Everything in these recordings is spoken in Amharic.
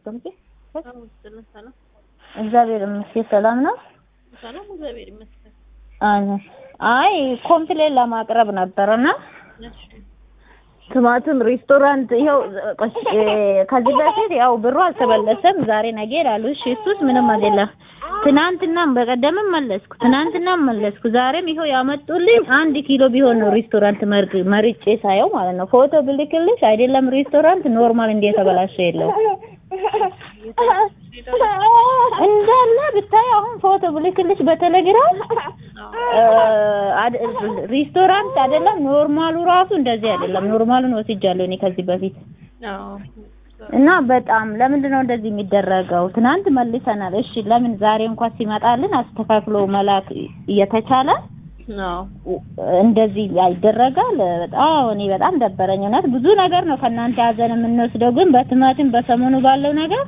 አስቀምጪ። ሰላም እግዚአብሔር ይመስገን ሰላም ነው። ሰላም፣ እግዚአብሔር ይመስገን። አይ ኮምፕሌን ለማቅረብ ነበርና እሺ ቲማቲም ሬስቶራንት ይኸው ከዚህ በፊት ያው ብሩ አልተመለሰም። ዛሬ ነገ ይላሉ። እሺ እሱስ ምንም አይደለም። ትናንትናም በቀደምም መለስኩ፣ ትናንትናም መለስኩ። ዛሬም ይኸው ያመጡልኝ አንድ ኪሎ ቢሆን ነው ሬስቶራንት መርጬ ሳየው ማለት ነው። ፎቶ ብልክልሽ አይደለም ሬስቶራንት ኖርማል እንደ የተበላሸ የለው እንዳለ ብታይ አሁን ፎቶ ብልክልሽ በቴሌግራም ሬስቶራንት አይደለም ኖርማሉ ራሱ እንደዚህ አይደለም። ኖርማሉን ወስጃለሁ እኔ ከዚህ በፊት እና በጣም ለምንድን ነው እንደዚህ የሚደረገው? ትናንት መልሰናል። እሺ ለምን ዛሬ እንኳን ሲመጣልን አስተካክሎ መላክ እየተቻለ እንደዚህ ይደረጋል? በጣም እኔ በጣም ደበረኝ። እውነት ብዙ ነገር ነው ከእናንተ ያዘን የምንወስደው፣ ግን በቲማቲም በሰሞኑ ባለው ነገር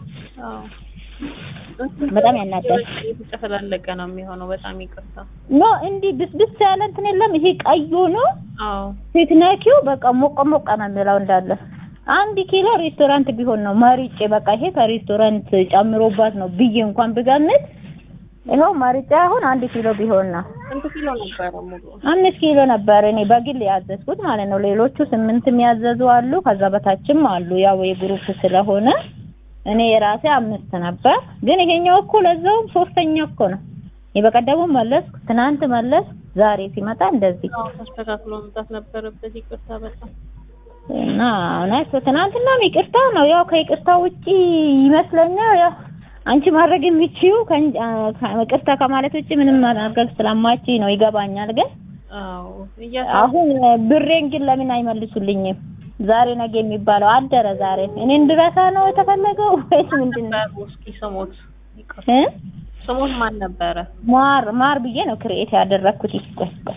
በጣም ያናዳል። የተጨፈላለቀ ነው የሚሆነው። በጣም ይቅርታ። ኖ እንዲህ ብስብስ ያለ እንትን የለም። ይሄ ቀዩ ነው አዎ፣ ስትነኪው በቃ ሞቀ ሞቀ ነው የሚለው እንዳለ። አንድ ኪሎ ሬስቶራንት ቢሆን ነው መርጬ በቃ ይሄ ከሬስቶራንት ጨምሮባት ነው ብዬ እንኳን ብገምት ይኸው መርጬ አሁን አንድ ኪሎ ቢሆን ነው። ስንት ኪሎ ነበረ ሙሉ? አምስት ኪሎ ነበር እኔ በግል ያዘዝኩት ማለት ነው። ሌሎቹ ስምንት የሚያዘዙ አሉ፣ ከዛ በታችም አሉ። ያው የግሩፕ ስለሆነ እኔ የራሴ አምስት ነበር። ግን ይሄኛው እኮ ለዛውም ሶስተኛ እኮ ነው። የበቀደሙ መለስኩ፣ ትናንት መለስ፣ ዛሬ ሲመጣ እንደዚህ አዎ፣ ተስተካክሎ መምጣት ነበረበት። ይቅርታ በጣም እና እውነት ትናንትናም ይቅርታ ነው። ያው ከይቅርታ ውጪ ይመስለኛል ያው አንቺ ማድረግ የምችይው ይቅርታ ከማለት ውጪ ምንም ማድረግ ስለማችይ ነው። ይገባኛል። ግን አዎ፣ አሁን ብሬን ግን ለምን አይመልሱልኝም? ዛሬ ነገ የሚባለው አደረ። ዛሬ እኔ እንድረሳ ነው የተፈለገው ወይስ ምንድን ነው? እስኪ ስሞት እ ስሞት ማን ነበረ? ማር ማር ብዬ ነው ክሬኤት ያደረኩት። ይስቆስቆስ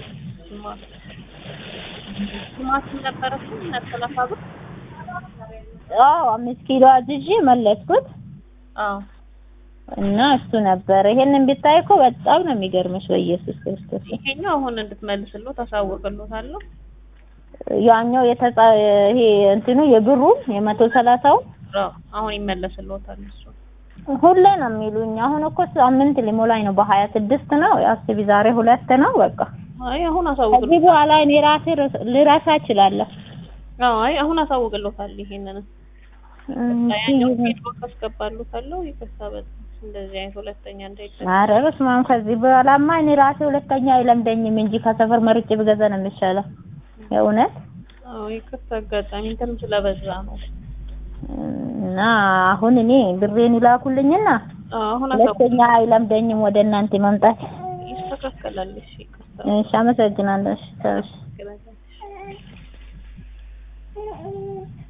ቲማቲም ነበረ እሱ ሰላሳ ብር። አዎ አምስት ኪሎ አዝዤ መለስኩት አዎ እና እሱ ነበር። ይሄንን ቢታይ እኮ በጣም ነው የሚገርምሽ። በኢየሱስ ክርስቶስ ይሄኛው አሁን እንድትመልስልዎ ታሳውቅልዎታለሁ። ያኛው የተጻ ይሄ እንትኑ የብሩ የመቶ ሰላሳው አዎ አሁን ይመለስልዎታል እሱ ሁሌ ነው የሚሉኝ። አሁን እኮ ሳምንት ሊሞላኝ ነው። በሀያ ስድስት ነው አስቢ፣ ዛሬ ሁለት ነው። በቃ አይ አሁን ከዚህ አሳውቅልዎታል። በኋላ እኔ ራሴ ልረሳ እችላለሁ። አዎ አይ አሁን አሳውቅልዎታል። ይሄንን ያኛው ፌስቡክ አስገባልዎታለሁ። ይቅርታ በጣም እንደዚህ አይነት ሁለተኛ እንዳይደረግ። ኧረ በስመ አብ ከዚህ በኋላማ እኔ ራሴ ሁለተኛ አይለምደኝም እንጂ ከሰፈር መርጬ ብገዛ ነው የሚሻለው። የእውነት አዎ ይቅርታ አጋጣሚ እንትን ስለበዛ ነው። እና አሁን እኔ ብሬን ይላኩልኝና አዎ አሁን አሳውቅ ሁለተኛ አይለምደኝም ወደ እናንተ መምጣት። ይስተካከላል። እሺ ይቅርታ እሺ አመሰግናለሁ። እሺ ተውሽ። ይስተካከላል።